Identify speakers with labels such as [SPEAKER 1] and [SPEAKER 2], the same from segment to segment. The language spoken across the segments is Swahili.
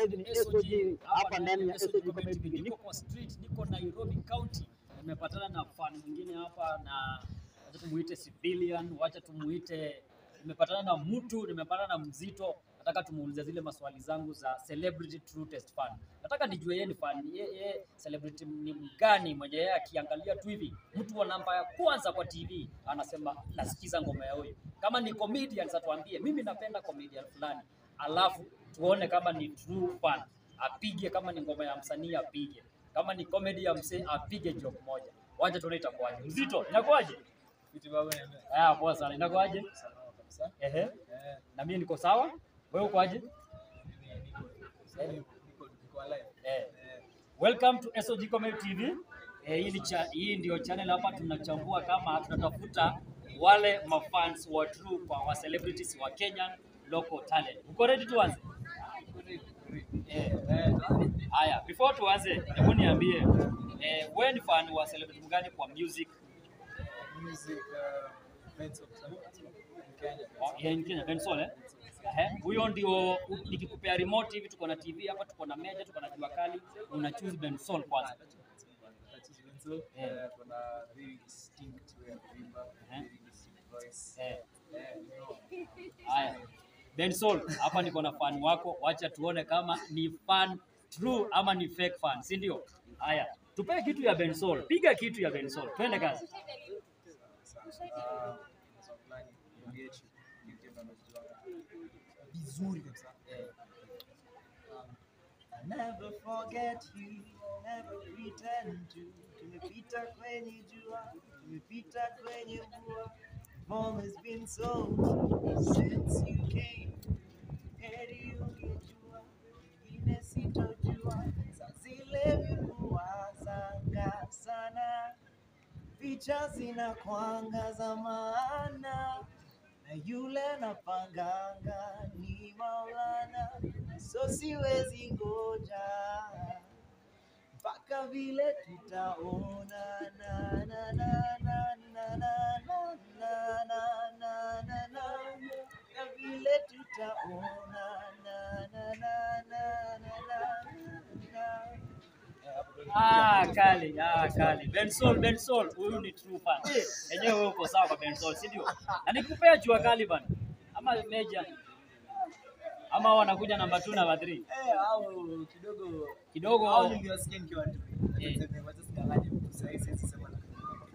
[SPEAKER 1] hivi ni SOG hapa ndani ya SOG Comedy TV.
[SPEAKER 2] Niko kwa street, niko Nairobi County. Nimepatana na fan mwingine hapa na wacha tumuite civilian, wacha tumuite nimepatana na mtu, nimepatana na mzito. Nataka tumuulize zile maswali zangu za celebrity true test fan. Nataka nijue yeye ni fan, yeye ye, celebrity ni mgani mwenye yeye akiangalia tu hivi mtu wa namba ya kwanza kwa TV anasema nasikiza ngoma ya huyu. Kama ni comedian atuambie, mimi napenda comedian fulani, alafu tuone kama ni true fan, apige. Kama ni ngoma ya msanii apige, kama ni comedy ya msee apige joke moja. Wacha tuone itakuwaje. Mzito, inakuwaje?
[SPEAKER 3] Vitu baba niambia.
[SPEAKER 2] Ah, poa sana. Inakuwaje?
[SPEAKER 3] Salama kabisa.
[SPEAKER 2] Ehe.
[SPEAKER 3] Eh,
[SPEAKER 2] Na mimi niko sawa. Wewe ukoaje?
[SPEAKER 3] mimi niko niko niko niko alive.
[SPEAKER 2] Eh.
[SPEAKER 3] Eh,
[SPEAKER 2] Welcome to SOG Comedy TV. Eh, hii ni cha, hii ndio channel hapa tunachambua kama tunatafuta wale mafans wa true kwa wa celebrities wa Kenyan local talent. Uko ready tuanze? Eh.
[SPEAKER 3] eh,
[SPEAKER 2] Haya, before tuanze, hebu niambie eh, wewe ni fan wa celebrity mgani kwa music
[SPEAKER 3] music uh, events of Kenya.
[SPEAKER 2] Oh, yeah, in Kenya? Bensoul eh? Ehe, huyo ndio u- nikikupea remote hivi, tuko na TV hapa, tuko na meja, tuko na jua kali, una choose Bensoul kwanza.
[SPEAKER 3] Eh, kuna very distinct way of kuimba,
[SPEAKER 2] Eh.
[SPEAKER 3] very distinct voice.
[SPEAKER 2] Eh,
[SPEAKER 3] Eh, you know,
[SPEAKER 2] haya. Bensoul, hapa niko na fan wako, wacha tuone kama ni fan true ama ni fake fan, si ndio? Haya, tupee kitu ya Bensoul, piga kitu ya Bensoul, twende kazi.
[SPEAKER 3] ah, song fulani, niambie chu- niambie ndo najuanga. Vizuri kabisa. Eh. Um,
[SPEAKER 4] I never forget you, never pretend to. Tumepita kwenye jua, tumepita kwenye mvua. Home has been so since you came. Heri ungejua, ingine sitojua. Saa zile vikuwazanga sana, picha zinakwanga za maana na yule napanganga ni Maulana, so siwezi ngoja mpaka vile tutaona na na na na na na na na na na na na na vile tutaona na na na na na na na
[SPEAKER 2] Ah, kali, ah, kali. Bensoul, Bensoul, huyu ni true fan. Eh, Enyewe wewe uko sawa kwa Bensoul, si ndio? Na nikupea jua kali bana. Ama meja. Ama wanakuja namba 2 namba 3.
[SPEAKER 3] Eh, au kidogo
[SPEAKER 2] Kidogo
[SPEAKER 3] au niliwasikia nikiwa tu.
[SPEAKER 2] Eh.
[SPEAKER 3] Niseme, wacha sikanganye mtu sahi, siwezi sema na-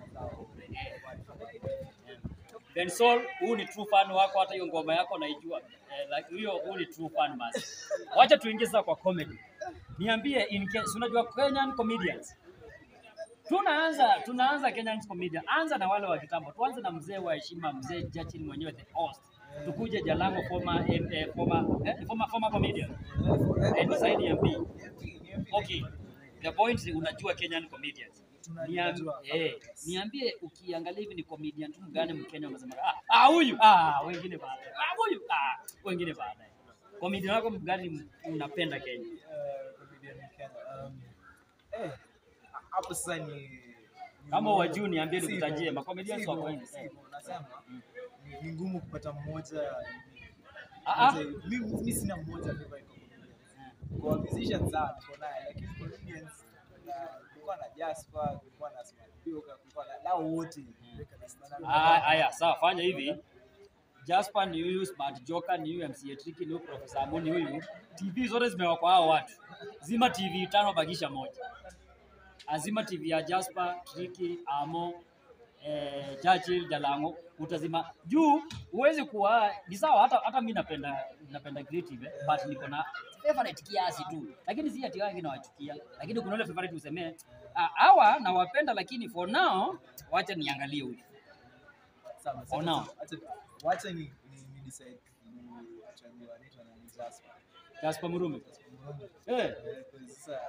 [SPEAKER 2] Bensoul, huyu ni true fan wako hata hiyo ngoma yako naijua. Eh, like hiyo huyu ni true fan basi. Wacha tuingie sasa kwa comedy. Niambie in Kenya, si unajua Kenyan comedians. Tunaanza tunaanza Kenyan comedian. Anza na wale wa kitambo. Tuanze na mzee wa heshima, mzee Jachin mwenyewe the host. Tukuje Jalango former eh, eh, former eh, former former comedian. Eh, ni Said MP. Okay. The point ni unajua Kenyan comedians. Niambie,
[SPEAKER 3] Tunajua.
[SPEAKER 2] eh, niambie ukiangalia hivi ni comedian tu mgani Mkenya unasema ah ah huyu ah wengine baadaye. Ah huyu ah wengine baadaye. Comedian wako mgani unapenda Kenya?
[SPEAKER 3] Eh, comedian in Kenya. Um, eh, hapo sasa ni ni
[SPEAKER 2] Kama
[SPEAKER 3] ngumu.
[SPEAKER 2] wajuu niambie
[SPEAKER 3] Sivyo.
[SPEAKER 2] nikutajie, macomedians
[SPEAKER 3] Sivyo,
[SPEAKER 2] wako wengi.
[SPEAKER 3] sivyo, nasema ni- ni ngumu kupata mmoja
[SPEAKER 2] Ah, ah.
[SPEAKER 3] mmoja- mimi mimi sina mmoja favorite comedian. Kwa musicians sana niko naye lakini comedians na kulikuwa na Jasper, kulikuwa na Smartpioka, kulikuwa na nao wote.
[SPEAKER 2] Ah, Haya, sawa, fanya hivi. Jasper ni huyu, Smart Joker ni huyu, MC Tricky ni huyu, Professor Amu ni huyu. TV zote zimewekwa hao watu. Zima TV tano bakisha moja. Azima TV ya Jasper, Tricky, Amo, eh, Churchill, Jalango utazima juu. Huwezi kuwa ni sawa, hata hata mimi napenda napenda creative eh, but niko na favorite kiasi tu, lakini si ati wengi nawachukia, lakini kuna ile favorite usemee ah, hawa nawapenda, lakini for now wacha niangalie huyu.
[SPEAKER 3] Sawa,
[SPEAKER 2] Oh, no.
[SPEAKER 3] acha- Wacha ni ni ni decide kuchagua anaitwa nani Jasper.
[SPEAKER 2] Jasper Murume.
[SPEAKER 3] Jasper Murume.
[SPEAKER 2] Eh,
[SPEAKER 3] Eh, kwa sasa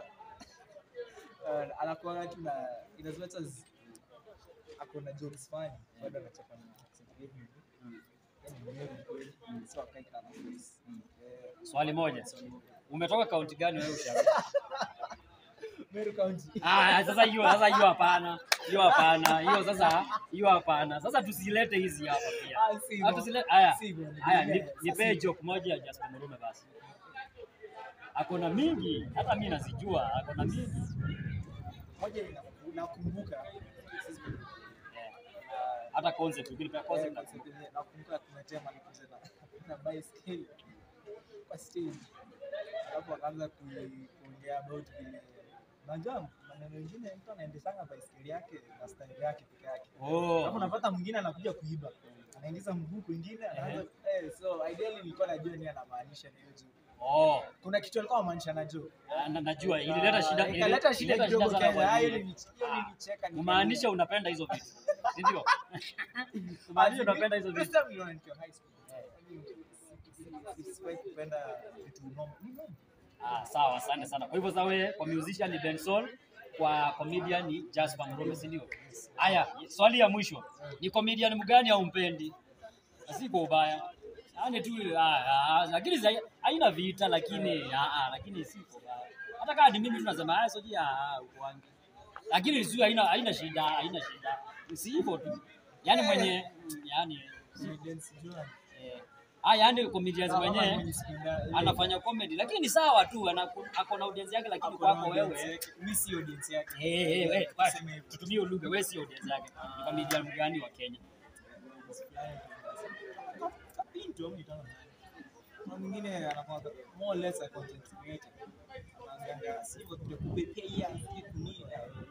[SPEAKER 3] uh, anakuwa tu na in as much as ako na jokes funny bado anachapa na accent hivi hivi. Yaani ni mwevu kweli. So akai kana voice. Eh,
[SPEAKER 2] swali moja.
[SPEAKER 3] swali moja.
[SPEAKER 2] Umetoka kaunti gani wewe ushauri?
[SPEAKER 3] Meru County.
[SPEAKER 2] Ah, sasa hiyo sasa hiyo hapana. Hiyo hapana. Hiyo sasa hiyo hapana. Sasa tusilete hizi hapa pia.
[SPEAKER 3] Ah, sivyo.
[SPEAKER 2] Ah, tusilete haya.
[SPEAKER 3] Sivyo, ni
[SPEAKER 2] Haya,
[SPEAKER 3] vile.
[SPEAKER 2] ni-
[SPEAKER 3] Sasa
[SPEAKER 2] nipee
[SPEAKER 3] sivyo.
[SPEAKER 2] joke moja ya Jasper Murume basi. ako na mingi, hata mimi nazijua, ako na mingi.
[SPEAKER 3] Moja ina- nakumbuka sisi
[SPEAKER 2] Eh, Hata concept, ukinipea
[SPEAKER 3] Eh,
[SPEAKER 2] concept
[SPEAKER 3] concept yenyewe, nakumbuka tumetema nikuze na na baiskeli kwa stage, alafu akaanza ku- kuongea about vile unajua maneno mengine mtu anaendeshanga baiskeli yake na style yake peke yake.
[SPEAKER 2] Oh.
[SPEAKER 3] Alafu unapata mwingine anakuja kuiba, anaingiza mguu kwingine, anaanza eh, so ideally nilikuwa najua nini anamaanisha na hiyo juu.
[SPEAKER 2] Oh,
[SPEAKER 3] Kuna kitu alikuwa anamaanisha na juu.
[SPEAKER 2] na- najua ilileta shida, ili-
[SPEAKER 3] ikaleta shida
[SPEAKER 2] ilileta
[SPEAKER 3] kidogo
[SPEAKER 2] sana
[SPEAKER 3] Kenya.
[SPEAKER 2] kwa
[SPEAKER 3] Ah,
[SPEAKER 2] wengine.
[SPEAKER 3] hiyo nili- hiyo nilicheka nika-
[SPEAKER 2] Kumaanisha unapenda hizo vitu, si ndio? Kumaanisha unapenda hizo vitu.
[SPEAKER 3] First time niliona nikiwa high school. Sikuwahi kupenda vitu normal. Ni normal.
[SPEAKER 2] Ah, sawa, asante sana. Kwa hivyo sasa wewe kwa musician ni Benson, kwa comedian ni Jasper Mrome, si ndio? Haya, swali ya mwisho. Ni comedian mgani haumpendi? Na Si kwa ubaya. Yaani tu ah, ah, lakini za- haina vita lakini ah, ah, lakini si kwa ubaya. Hata kama ni mimi tunasema ah, soji ah, uko wangu. Lakini sio haina haina shida, haina shida. Si hivyo tu. Yaani mwenye mm, yaani
[SPEAKER 3] Comedians sijua.
[SPEAKER 2] eh, ah, yaani comedians
[SPEAKER 3] Kama
[SPEAKER 2] mwenyewe
[SPEAKER 3] mwenye sipenda-
[SPEAKER 2] anafanya comedy lakini ni sawa tu ana- ako na audience yake lakini
[SPEAKER 3] Ako na
[SPEAKER 2] kwako
[SPEAKER 3] audience
[SPEAKER 2] wewe
[SPEAKER 3] yake. Mi si audience yake.
[SPEAKER 2] eh eh eh
[SPEAKER 3] Tuseme hivyo.
[SPEAKER 2] tutumie lugha wewe si audience yake ni comedian mgani wa Kenya
[SPEAKER 3] Kapinto, au nitana nani? Kuna mwingine anakuwa more or less a content creator. Anaangalia, si hivyo tu, kupepea hii, sijui kunini.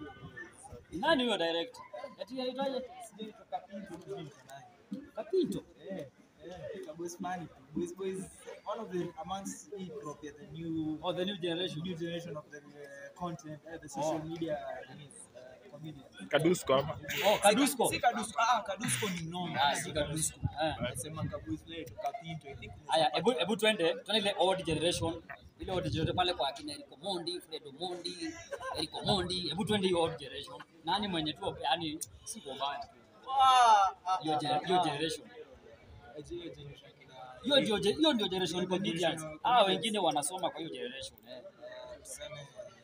[SPEAKER 2] nani huyo director ati aitwaje
[SPEAKER 3] Sijui tu Kapinto, sijui niko naye.
[SPEAKER 2] Kapito
[SPEAKER 3] Yeah, yeah, Kabos Mani. Boys Boys, one of the amongst hip hop, yeah, the new
[SPEAKER 2] oh the new generation
[SPEAKER 3] new generation of the uh, content, uh, the social
[SPEAKER 2] Oh.
[SPEAKER 3] media uh, comedians.
[SPEAKER 5] Kadusko ama
[SPEAKER 2] oh Kadusko
[SPEAKER 3] Si Kadusko, ah, Kadusko ni mnono.
[SPEAKER 2] ah si Kadusko eh
[SPEAKER 3] Nasema Kabos Play to Kapinto, I think.
[SPEAKER 2] Aya, hebu hebu twende twende ile old generation, ile old generation pale kwa akina Eric Mondi, Fred Mondi, Eric Mondi, hebu twende hiyo old generation. Nani mwenye tu yani si kwa mbaya.
[SPEAKER 3] Ah, ah,
[SPEAKER 2] Hiyo
[SPEAKER 3] ah,
[SPEAKER 2] gen- hiyo
[SPEAKER 3] ah.
[SPEAKER 2] generation.
[SPEAKER 3] Hiyo generation kina-
[SPEAKER 2] Hiyo ndio ge- hiyo ndio generation
[SPEAKER 3] Hiyo
[SPEAKER 2] comedians.
[SPEAKER 3] generation
[SPEAKER 2] Ah,
[SPEAKER 3] comedians.
[SPEAKER 2] wengine wanasoma kwa hiyo generation eh.
[SPEAKER 3] Eh, tuseme,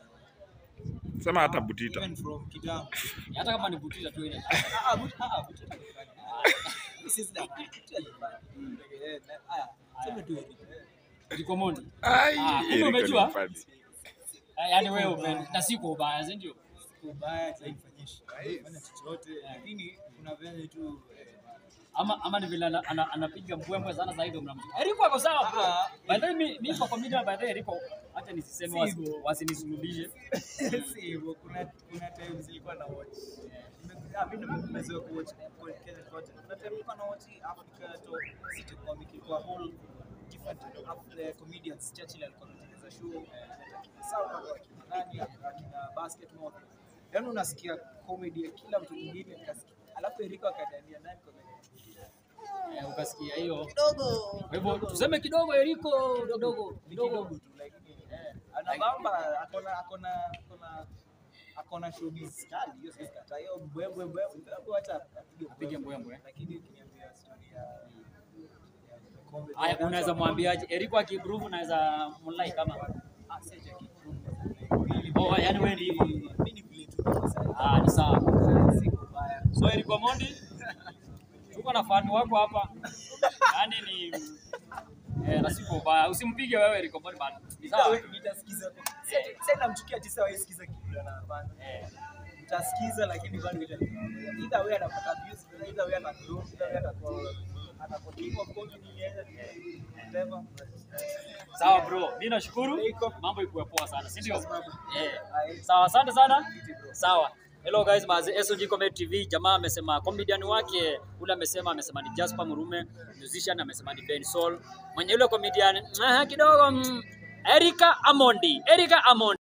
[SPEAKER 5] sema hata Butita.
[SPEAKER 3] even from kitambo.
[SPEAKER 2] Hata kama ni butita tu ile.
[SPEAKER 3] Ah, ah, but- ah, but- This is the- Eh, na- haya, tuseme tu hivi.
[SPEAKER 2] Eric Mondi.
[SPEAKER 5] Ai,
[SPEAKER 2] Ah, kumbe
[SPEAKER 5] Eriko ni
[SPEAKER 2] umejua?
[SPEAKER 5] mfani.
[SPEAKER 2] Ah, Yaani wewe upendi na si kwa ubaya, si ndio?
[SPEAKER 3] Kubaya, haifanyiki. Haifanya chochote, lakini kuna venye tu eh,
[SPEAKER 2] Ama ama ni vile ana- ana- anapiga mbwembwe sana zaidi mnamjua. Eriko ako sawa bro.
[SPEAKER 3] Ah.
[SPEAKER 2] By the way mi mi kwa comedian by the way Eriko acha nisiseme
[SPEAKER 3] Si
[SPEAKER 2] wasi-
[SPEAKER 3] hivyo.
[SPEAKER 2] wasinisulubishe.
[SPEAKER 3] si hivyo. Kuna kuna times nilikuwa na watch Nime- ah, mimi nimezoea ku watch kwa Kenya kote. Kuna time nilikuwa na watch Africa to City Comic ilikuwa whole different of the comedians. Churchill alikuwa anatengeneza show eh, sawa kwa kina nani akina basketball. Yaani unasikia comedy ya kila mtu mwingine ukasikia. Alafu Eriko akaniambia nani comedy
[SPEAKER 2] Eh, ukasikia hiyo.
[SPEAKER 3] kidogo.
[SPEAKER 2] Kwa hivyo tuseme kidogo Eriko kidogo
[SPEAKER 3] Ni
[SPEAKER 2] kidogo.
[SPEAKER 3] kidogo tu lakini eh, anabamba akona akona akona akona showbiz kali hiyo sisi kata hiyo mbwembwe mbwembwe hebu acha apige
[SPEAKER 2] Apige mbwembwe.
[SPEAKER 3] lakini ukiniambia story ya ya comedy
[SPEAKER 2] Haya unaweza mwambiaje Eriko akiprove unaweza mlai kama
[SPEAKER 3] ah si ati akiprove,
[SPEAKER 2] Oh, yani wewe ni hivyo.
[SPEAKER 3] mimi ni vile tu niko sasa
[SPEAKER 2] Ah, ni sawa.
[SPEAKER 3] si kubaya
[SPEAKER 2] So Eriko Mondi tuko na fan wako hapa. Yaani ni eh, na siko ubaya. Usimpige wewe Eriko Mondi bana. Ni sawa.
[SPEAKER 3] Wewe nitasikiza si ati sasa namchukia tisa wewe sikiza kitu anafanya
[SPEAKER 2] Eh.
[SPEAKER 3] utasikiza lakini bado ita either way anapata views either way anagrow either way atakuwa atakuwa king of comedy yeye whatever
[SPEAKER 2] Sawa bro, mimi nashukuru.
[SPEAKER 3] Iko.
[SPEAKER 2] Mambo ikuwe poa sana, si ndio?
[SPEAKER 3] Sawa.
[SPEAKER 2] Eh.
[SPEAKER 3] Aye.
[SPEAKER 2] Sawa, asante sana. Sawa. Hello guys, mazi SOG Comedy TV. Jamaa amesema comedian wake ule amesema amesema ni Jasper Murume, musician amesema ni Ben Soul. Mwenye yule comedian ah, kidogo mm, Erika Amondi. Erika Amondi.